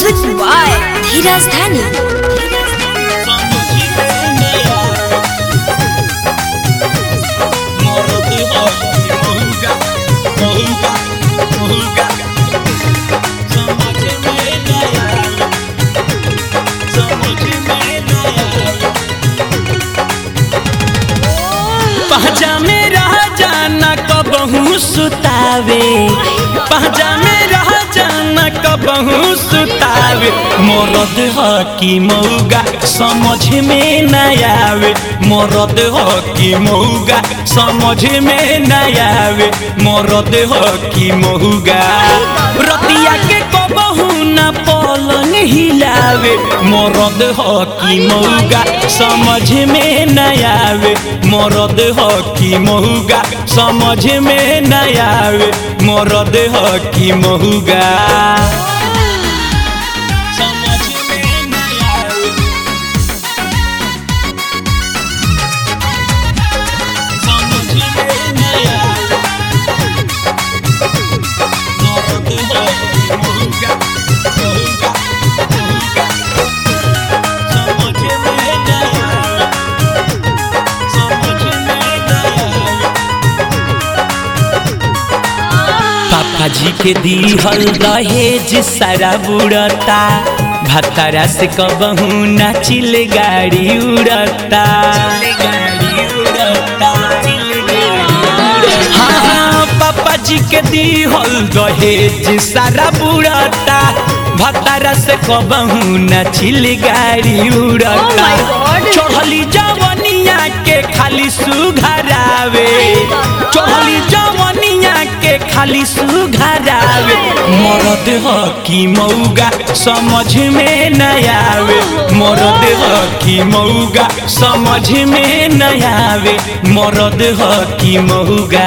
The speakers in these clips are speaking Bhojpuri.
Music by Dheeraj Dhani. पहचा में रह जाना कबहू सुतावे पहचा में रह जाना कबहू सुतावे मरद ह की मौगा समझ में न आवे मरद ह की मौगा समझ में न आवे मरद ह की मौगा रतिया के कबहू न पलंग हिलावे मरद ह की मौगा समझ में न आवे मरद ह की महुगा समझ में न आवे मरद ह की महुगा समझ में न आवे समझ में न आवे मरद ह की महुगा महुगा महुगा समझ में न आवे पापा जी के दिहल दहेज सारा बुड़ता भतरा से कबहू नाचिल गाड़ी उड़ता हाँ हाँ पापा जी के दिहल दहेज सारा बुड़ता भतरा से कबहू नाचिल गाड़ी उड़ता Oh my God! चढ़ली जवनिया के खाली सुघरावे चढ़ली जवनिया के खाली सुघरावे मरद ह की मौगा समझ में न आवे मरद ह की मौगा समझ में न आवे मरद ह की मौगा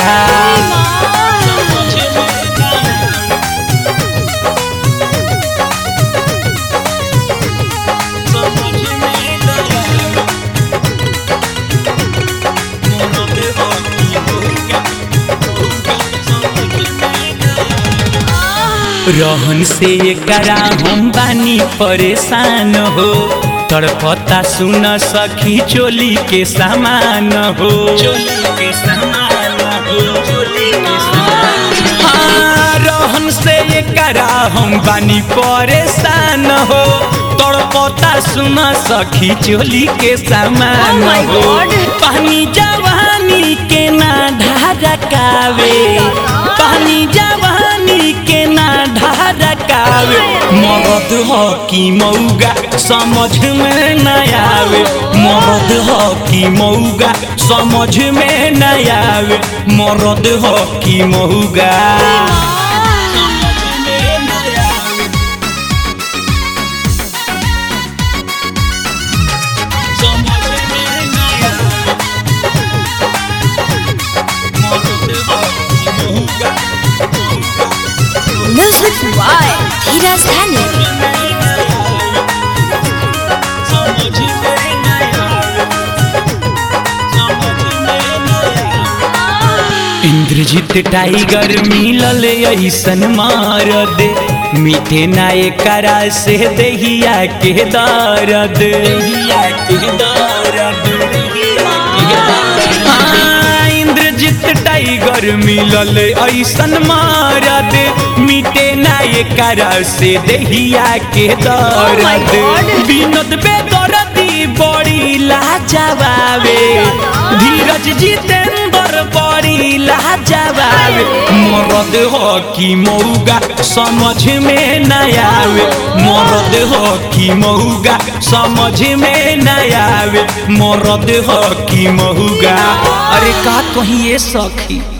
रहन से एकरा हम बानी परेशान हो तड़पता सुन सखी चोली के सामान हो चोली के सामान हो चोली के सामान हाँ रहन से एकरा हम बानी परेशान हो तड़पता सुन सखी चोली के सामान Oh my हो God! पानी जवानी के ना ढारकावे पानी जवानी के ना ढारकावे मरद ह की मौगा समझ में न आवे मरद ह की मौगा समझ में न आवे मरद ह की मौगा Music by Dheeraj Dhani. Indrajeet tiger मिलल ऐसन मार दे मीठे नाय करा से दहिया के दर्द हाँ, इंद्रजीत टाइगर मिलल ऐसन मार दे मीठे नाय करा से दहिया के Oh my दर्द God! विनोद बेदरदी बड़ी लाजवाबे धीरज जितेंद्र बड़ी लाजवाबे मरद हो की मौगा समझ में न आवे मरद हो की मौगा समझ में न आवे मरद हो की मौगा अरे का कहिए सखी